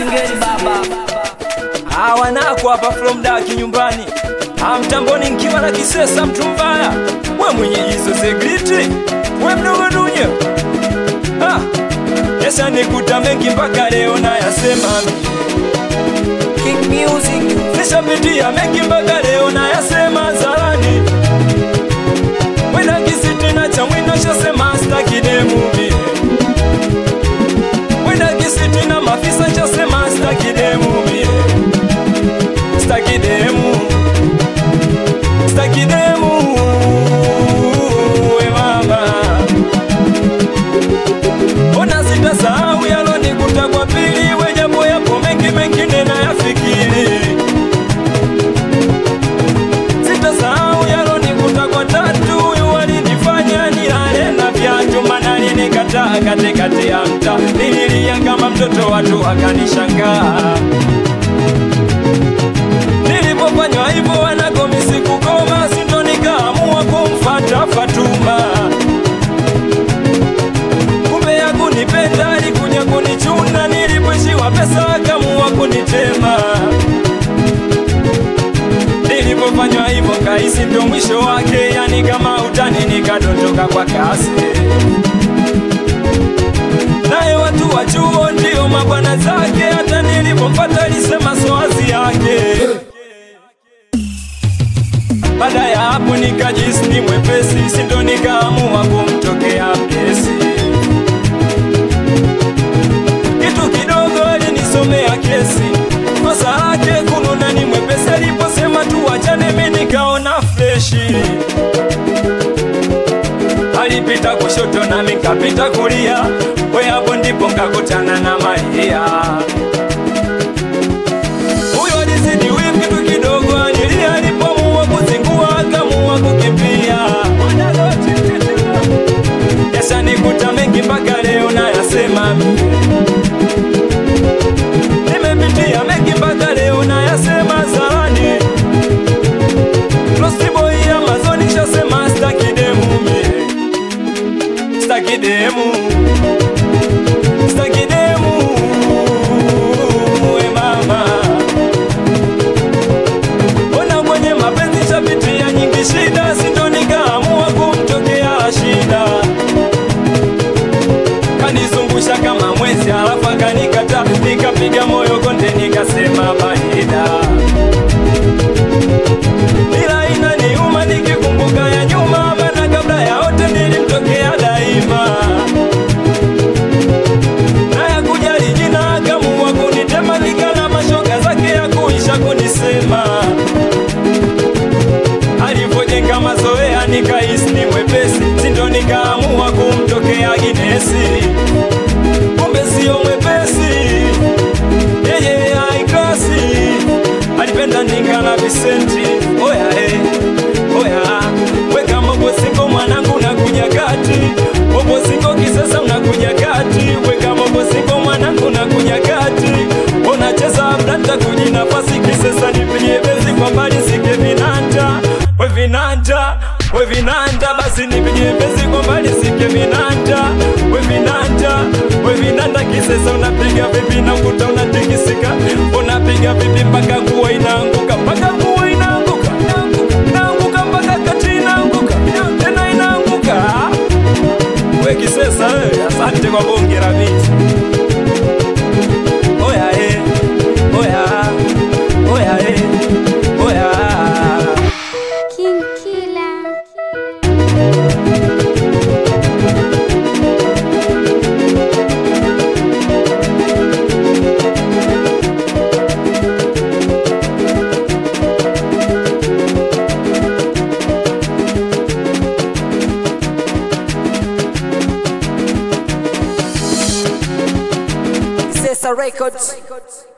Singeli baba hawa nako hapa from daki nyumbani amtamboni nkiwa na kisesa mtu mbaya we mwenye hizo segriti we mdogo dunye ah. Yesa nikuta mengi mpaka leo nayasema King Music nishapitia mengi mpaka leo nayasema zarani wena kisitina cha mwino chasema stakidemumi wena kisitina mafisa chasema stakidemumi stakidemu stakidemu we mama ona sitasahau yalonikuta kwa pili wejapo yapo mengi mengine nayafikiri sitasahau yalonikuta kwa tatu walinifanya nilale na viatu manani nikataa katikati ya mta nililia kama mtoto watu wakanishangaa nilipofanywa hivyo wanagomisi kugoma sindo nikaamua kumfata Fatuma kumbe ya kunipenda alikuja kunichuna nilipoishiwa pesa akamua kunitema nilipofanywa hivyo kahisi ndo mwisho wake yani kama utani nikadondoka kwa kasi naye watu wa chuo ndio mabwana zake hata nilipompata alisema soazi yake baada ya hapo nikajisi ni mwepesi sindo nikaamua kumtokea mkesi kitu kidogo alinisomea kesi kosa lake kununa ni mwepesi aliposema tuwachane mi nikaona freshi alipita kushoto nami nikapita kulia we hapo ndipo nkakutana na maria huyo alizidi wivu kitu kidogo anilia alipomua kuzingua akamua kukimbia Yasa nikuta mengi mpaka leo nayasema nimepitia mengi mpaka leo nayasema zarani Lostiboi Amazon shasema stakidemu mie stakidemu stakidemu we mama Mbona kwenye mapenzi shapitia nyingi shida sindo nikaamua kumtokea shida kanizungusha kama mwezi alafu akanikata nikapiga moyo konde nikasema baida ila inaniuma nikikumbuka ya nyuma maana kabla ya wote nilimtokea daima na ya kujali jina akamua kunitema nikala mashoga zake ya kuisha kunisema alivyojenga mazoea nikahisi ni mwepesi sindo nikaamua kumtokea Ginesi kumbe sio mwepesi yeye haiklasi alipenda ninga na Visenti oya eh, oya weka mobosingo mwanangu nakuja kati mobosingo kisasa unakuja kati weka mobosingo mwanangu nakuja kati unacheza blanta kuji nafasi kisasa nipigie bezi kwa mbali sike vinanda we vinanda we vinanda basi nipigie bezi kwa mbali sike vinanda we vinanda we vinanda kisasa unapiga vipi na ukuta unatikisika unapiga vipi mpaka nguo inaanguka mpaka nguo inaanguka inaanguka mpaka kati inaanguka tena inaanguka we kisesa we asante kwa bonge la viti oya eh oya oya eh oya King Killer. Sesa Records